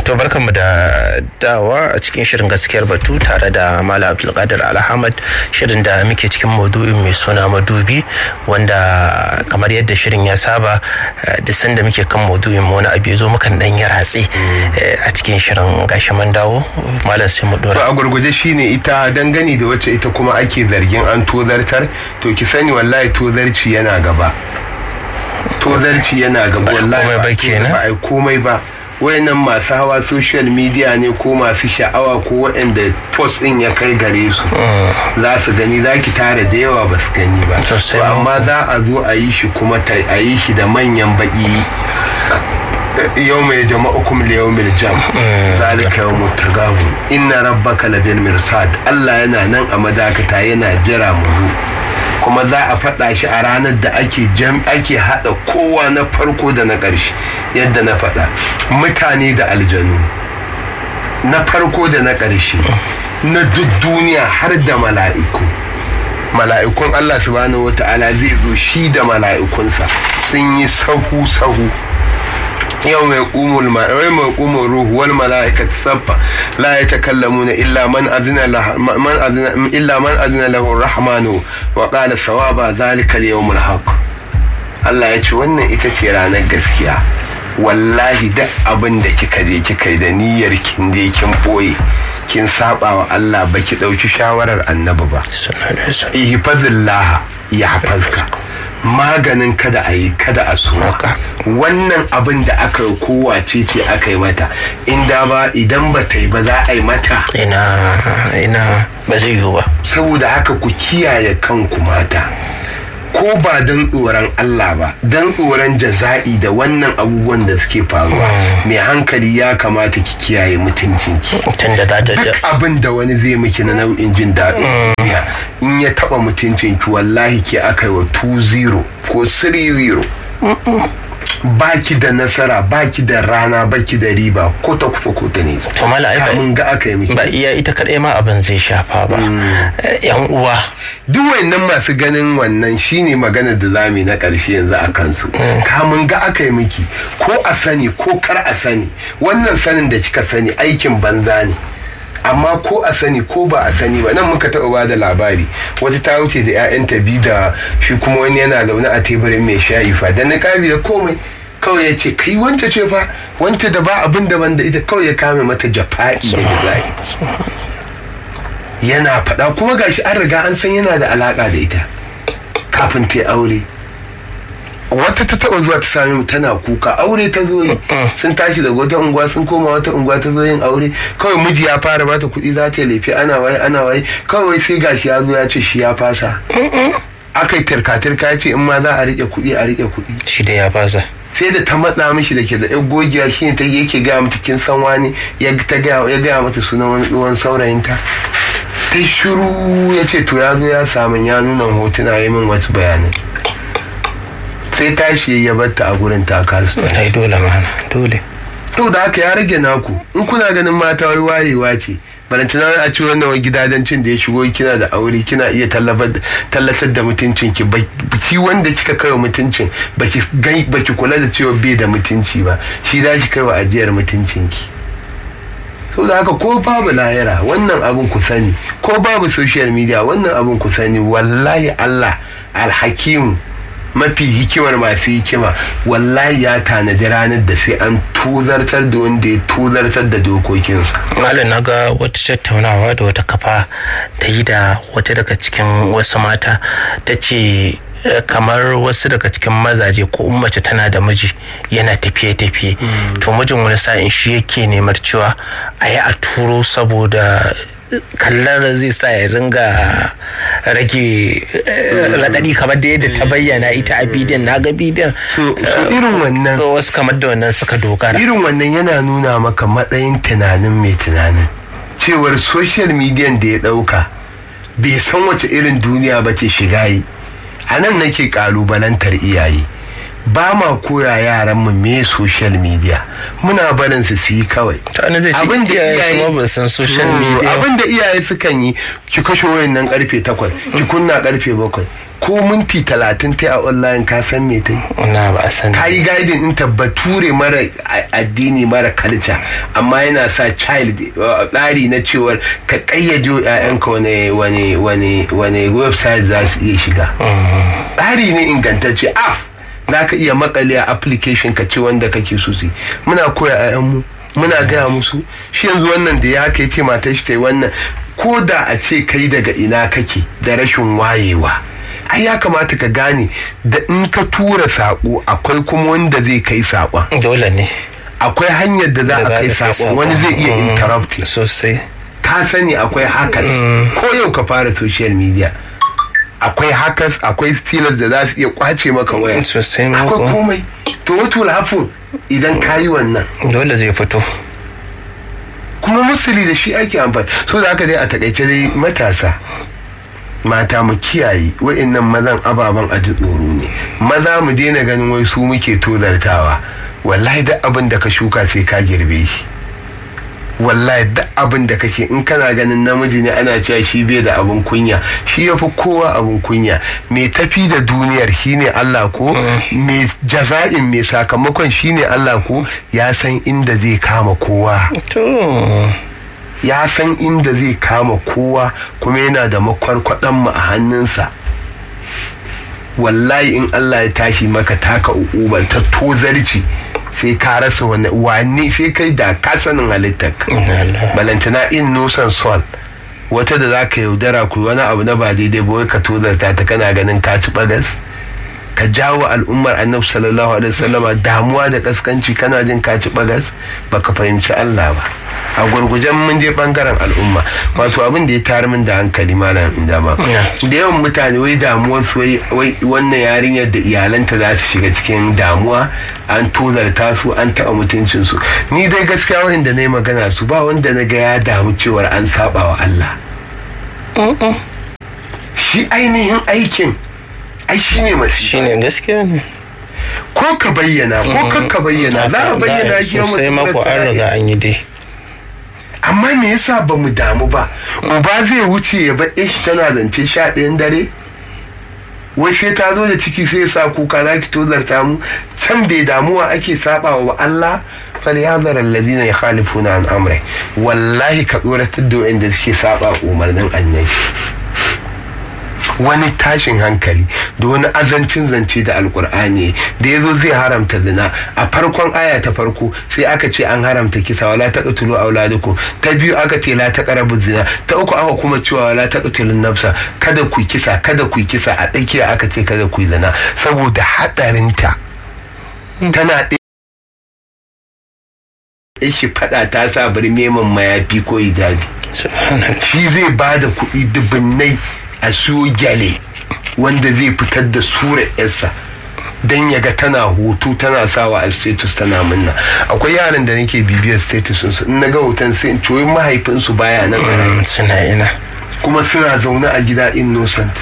to barkanmu da dawa a cikin shirin gaskiyar batu tare da Malam Abdulkadir Alhamad shirin da muke cikin maudu'in mai suna madubi wanda kamar yadda shirin ya saba duk sanda muke kan maudu'in mu wani abu ya zo mukan dan yi ratse a cikin shirin gashi man dawo malam sai mu dora a gurguje shine ita dangane da wacce ita kuma ake zargin an tozartar to ki sani wallahi tozarci yana gaba tozarci yana gaba wallahi ba kenan ba ai komai ba wayannan masu hawa social media ne ko masu sha'awa ko waɗanda post din ya kai gare su za su gani za ki tara da yawa ba su gani ba Sosai To amma za a zo a yi shi kuma ta- a yi shi da manyan baki yau mai jama'ukum li yawmil jam zalika yawmut tagabun inna rabbaka labil mirsad Allah yana nan a madakata yana jira mu zo kuma za a faɗa shi a ranar da ake jam ake haɗa kowa na farko da na ƙarshe yadda na faɗa mutane da aljanu na farko da na ƙarshe na duk duniya har da mala'iku mala'ikun Allah subhanahu wata'ala zai zo shi da mala'ikunsa sun yi sahu sahu yau mai kumul ma'ai mai kumul ruhu wal mala'ikat sabba la yatakallamuna illa man azina lah- man azina illa man azina lahu rahmanu wa qala sawaba zalika al yawmul haqq Allah ya ce wannan ita ce ranar gaskiya wallahi duk abin da kika je kika yi da niyyar kin je kin boye kin saba wa Allah baki dauki shawarar annabi ba sallallahu alaihi wasallam ihfazillah ya hafazka maganin kada a yi kada a so Haka. wannan abin da aka yi kowace ce aka yi mata inda ba idan ba ta yi ba za a yi mata ina ina ba zai yiwu ba saboda haka ku kiyaye kanku mata ko ba don tsoron Allah ba don tsoron jaza'i da wannan abubuwan da suke faruwa mai hankali ya kamata ki kiyaye mutuncinki tun da da da duk abin da wani zai miki na nau'in jin daɗin duniya in ya taɓa mutuncin ki wallahi ke aka yi wa 2-0 ko 3-0 baki da nasara baki da rana baki da riba ko ta kusa ko ta nesa to mala ai ba- kamun ga aka yi miki ba iya ita kadai ma abin zai shafa ba Eh, yan uwa duk wayannan masu ganin wannan shine maganar da zamu yi na ƙarshe yanzu a kansu kamun ga aka yi miki ko a sani ko kar a sani wannan sanin da kika sani aikin banza ne amma ko a sani ko ba a sani ba nan muka taɓa ba da labari wata ta wuce da 'ya'yanta biyu da shi kuma wani yana zaune a teburin mai shayi fa da niƙabi da komai kawai ya ce kai wanta ce fa wanta da ba abin daban da ita kawai ya kame mata jafa'i da jaza'i yana faɗa kuma gashi an riga an san yana da alaƙa da ita kafin ta yi aure wata ta taɓa zuwa ta sami mu tana kuka aure ta zo yi sun tashi daga wata unguwa sun koma wata unguwa ta zo yin aure kawai miji ya fara bata kuɗi za ta yi laifi ana waye ana waye kawai sai gashi ya zo ya ce shi ya fasa aka yi tirka-tirka ya ce in ma za a riƙe kuɗi a riƙe kuɗi shi da ya fasa sai da ta matsa mishi da ke da yan gogiya shi ne ta yake gaya mata kin san wani ya ta gaya ya gaya mata sunan wani tsohon saurayinta ta yi shiru ya ce to ya zo ya samu ya nuna hotuna ya min wasu bayanai sai tashi ya batta a gurin ta kasu ai dole mana dole to da haka ya rage naku in kuna ganin mata wai wayewa ce balantana a ci wannan wai gidajencin da ya shigo kina da aure kina iya tallafa- tallatar da mutuncin ki shi wanda kika kai wa mutuncin baki gai- baki kula da cewa bai da mutunci ba shi za ki kai wa ajiyar mutuncin ki so da haka ko babu lahira wannan abun ku sani ko babu social media wannan abun ku sani wallahi Allah alhakimu mafi hikimar masu hikima wallahi ya tanadi ranar da sai an tuzartar da wanda ya tuzartar da dokokinsa malam na ga wata tattaunawa da wata kafa ta yi da wata daga cikin wasu mata ta ce eh, kamar wasu daga cikin mazaje ko in mace tana da miji yana tafiye-tafiye to mijin wani sa'in shi yake nemar cewa a yi a turo saboda kallar zai sa ya ringa rage eh, raɗaɗi kamar da yadda ta bayyana ita a bidiyon na ga bidiyon so so irin wannan wasu kamar da wannan suka dogara irin wannan yana nuna maka matsayin tunanin mai tunanin cewar social media da ya dauka bai san wace irin duniya ba ce shiga yi a nan nake kalubalantar iyaye ba ma koya yaran mu me social media muna barin su su yi kawai ta wani zai ce abin da iyaye iyaye su ma ba san social Mm, media abin da iyaye sukan yi ki kashe wayan nan karfe takwas ki kunna karfe bakwai ko minti talatin ta a online ka san me ta yi na ba a sani ka yi guiding in bature mara a- addini mara culture amma yana sa child uh, tsari na cewar ka kayyade wa 'ya'yanka wani wani wani wani website za su iya shiga tsari ne ingantacce af za ka iya makale a application ka ce wanda kake so su yi. muna koya 'ya'yanmu muna gaya musu shi yanzu wannan da ya kai ce matar shi ta yi wannan ko da a ce kai daga ina kake da rashin wayewa ai ya kamata ka gane da in ka tura saƙo akwai kuma wanda zai kai saƙon dole ne akwai hanyar da za a kai saƙon wani zai iya Mm, interrupt sosai ka sani akwai hackers ko yau ka fara social media akwai hackers akwai stealers da za su iya kwace maka waya sosai ma akwai kuwa. komai to what will happen idan ka yi wannan dole zai fito kuma musuli da shi ake amfani so da haka dai a takaice dai matasa mata mu kiyaye wa'annan mazan ababen a ji tsoro ne maza mu daina ganin wai su muke tozartawa wallahi duk abin da ka shuka sai ka girbe shi wallahi duk abin da kake in kana ganin namiji ne ana cewa shi bai da abin kunya shi ya fi kowa abin kunya mai tafi da duniyar shine Allah ko mai jaza'in mai sakamakon shine Allah ko ya san inda zai kama kowa to ya san inda zai kama kowa kuma yana da makwarkwadan mu a hannunsa wallahi in Allah ya tashi maka taka uban ta tozarci sai ka rasa wani wane sai kai da ka sanin halittar Allah. balantana in nusan sol wata da za ka yaudara ku wani abu na ba daidai ba wai ka tozarta ta kana ganin ka ci bagas ka jawo al'ummar annabi sallallahu alaihi wasallama damuwa da kaskanci kana jin ka ci bagas baka fahimci Allah ba a gurgujen mun je bangaren al'umma wato abin da ya tayar min da hankali malam inda ma Yeah. da yawan mutane wai damuwar su wai wai wannan yarinyar da iyalanta za su shiga cikin damuwa an tozarta su an taɓa mutuncin su ni dai gaskiya wanda na yi magana su ba wanda na ga ya damu cewar an saba wa Allah shi ainihin aikin ai shi ne masifa shine gaskiya ne ko ka bayyana ko kan ka bayyana za a bayyana shi yau sosai mako an riga an yi dai amma me yasa ba mu damu ba uba zai wuce ya bar shi tana zance sha ɗayan dare wai sai ta zo da ciki sai ya sa kuka za ki tozarta mu can bai damuwa ake saba wa Allah falyazar alladhina yukhalifuna an amri wallahi ka tsoratar da wanda suke saba umarnin annabi wani tashin hankali da wani azancin zance da alkur'ani da ya zo zai haramta zina a farkon aya ta farko sai aka ce an haramta kisa wala taqtulu auladukum ta biyu aka ce la taqrabu zina ta uku aka kuma cewa wala taqtulun nafsa kada ku kisa kada ku kisa a tsakiya aka ce kada ku zina saboda hadarinta tana ɗaya shi fada ta sa birmeman mayafi ko hijabi subhanallah shi zai ba da kuɗi dubunnai a siyo gyale wanda zai fitar da sura yarsa don ya ga tana hoto tana sawa a status tana munna akwai yaran da nake bibiyar status su in na ga hoton sai in coyi mahaifinsu baya nan a raye. Mm, suna ina kuma suna zaune a gida innocent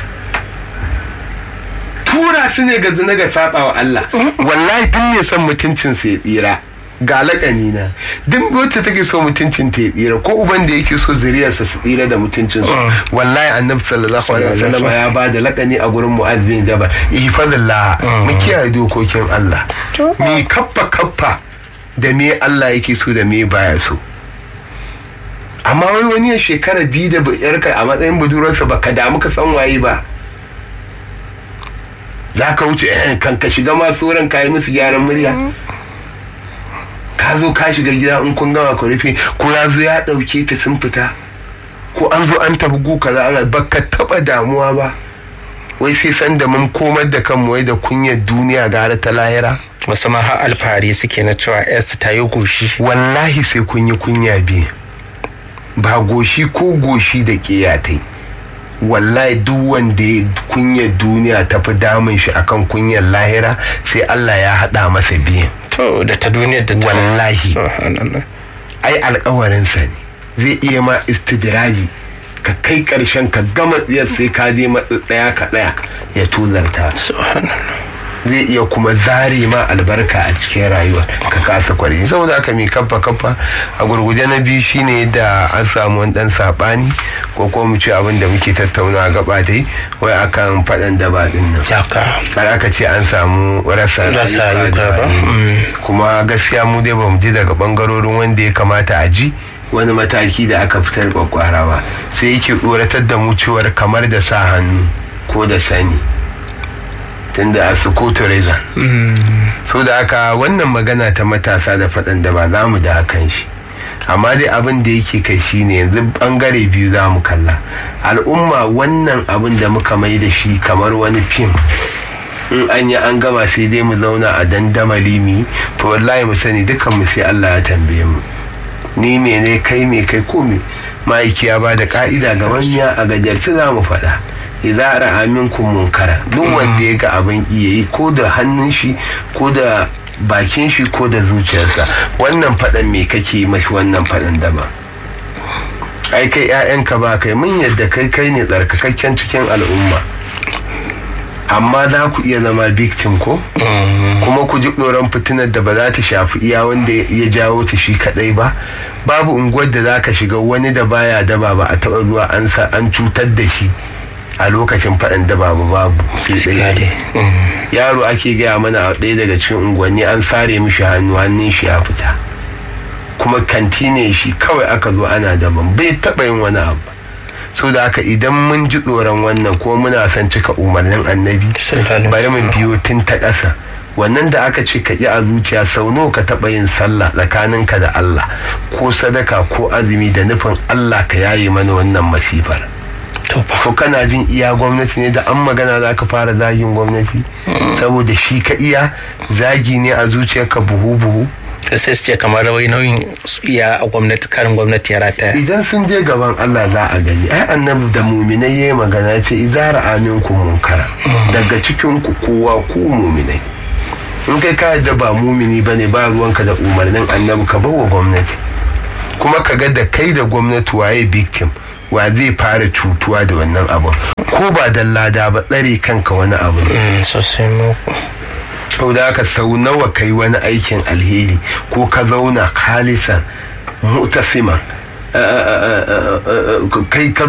tura su ne ga zina ga saba wa Allah wallahi duk ne son mutuncin sa ya tsira ga lakani na duk wacce take so mutuncin ta ya tsira ko uban da yake so zuriyarsa su tsira da mutuncin su wallahi annabi sallallahu alaihi wasallam ya ba da lakani a gurin mu'adh bin jabal ihfazillah mu kiyaye dokokin Allah mi kaffa kaffa da me Allah yake so da me baya so amma wai wani ya shekara biyu da yarka a matsayin budurarsa ba ka damu ka san waye ba za ka wuce eh, kan ka shiga masu wurin ka yi musu gyaran murya ka zo ka shiga gida in kun gama ku rufe ko ya zo ya ɗauke ta sun fita ko an zo an tafi gu kaza ana ba ka taɓa damuwa ba wai sai san da mun komar da kanmu wai da kunyar duniya gara ta lahira wasu ma har alfahari suke na cewa yarsu ta yi goshi wallahi sai kun yi kunya biyu ba goshi ko goshi da ƙiyatai wallahi duk wanda ya kunyar duniya ta fi damun shi akan kunyar lahira sai Allah ya haɗa masa biyan to da ta duniyar da ta Wallahi. subhanallah ai alkawarinsa ne zai iya ma istidiraji ka kai ƙarshen ka gama tsiyar sai ka je matsaya ka ɗaya ya tuzarta subhanallah zai iya kuma zare ma albarka a cikin rayuwa ka kasa kwari saboda haka mai kafa kafa a gurguje na biyu shine da an samu wani dan sabani ko kuma mu ce abin da muke tattauna gaba dai wai akan faɗan daba din nan har aka ce an samu rasa rayuka ba kuma gaskiya mu dai bamu ji daga bangarorin wanda ya kamata a ji wani mataki da aka fitar kwakwara ba sai yake tsoratar da mu cewar kamar da sa hannu ko da sani tunda a sukutu reza so da aka wannan magana ta matasa da faɗan da ba za mu da hakan shi amma dai abin da yake kai shine yanzu bangare biyu za mu kalla al'umma wannan abin da muka mai da shi kamar wani fim in an yi an gama sai dai mu zauna a dandamali mi to wallahi mu sani dukan mu sai Allah ya tambaye mu ni me ne kai me kai ko me ma'aiki ya ba da ka'ida ga manya a gajarci za mu faɗa idza ra'a minkum munkara duk wanda ya ga abin iya yi ko da hannun shi ko da bakin shi ko da zuciyarsa wannan faɗan me kake mashi wannan faɗan daban ai kai 'ya'yanka ba kai mun yadda kai kai ne tsarkakakken cikin al'umma amma za ku iya zama victim ko kuma ku ji tsoron fitinar da ba za ta shafi iya wanda ya jawo ta shi kadai ba babu unguwar da za ka shiga wani da baya daba ba a taɓa zuwa an sa an cutar da shi a lokacin faɗin da babu babu sai ɗaya yaro ake gaya mana a ɗaya daga cikin unguwanni an sare mishi hannu hannun shi ya fita kuma kanti ne shi kawai aka zo ana daban bai taɓa yin wani abu so da haka idan mun ji tsoron wannan ko muna son cika umarnin annabi bari mu biyo tun ta ƙasa wannan da aka ce ka ƙi a zuciya sau nawa ka taɓa yin sallah tsakaninka da Allah ko sadaka ko azumi da nufin Allah ka yaye mana wannan masifar ko kana jin iya gwamnati ne da an magana za ka fara zagin gwamnati saboda shi ka iya zagi ne a zuciyarka buhu buhu sai su ce kamar wai nauyin iya a gwamnati karin gwamnati ya rataya idan sun je gaban Allah za a gani ai annabi da muminai yayi magana ya ce idza ra'amin ku munkara daga cikin ku kowa ku muminai in kai ka da ba mumini bane ba ruwanka da umarnin annabi ka bawa gwamnati kuma ka ga da kai da gwamnati waye victim wa zai fara cutuwa da wannan abun ko ba da lada ba tsare kanka wani abu ne sosai mako sau da aka sau nawa kai wani aikin alheri ko ka zauna khalisan mutasiman kai ka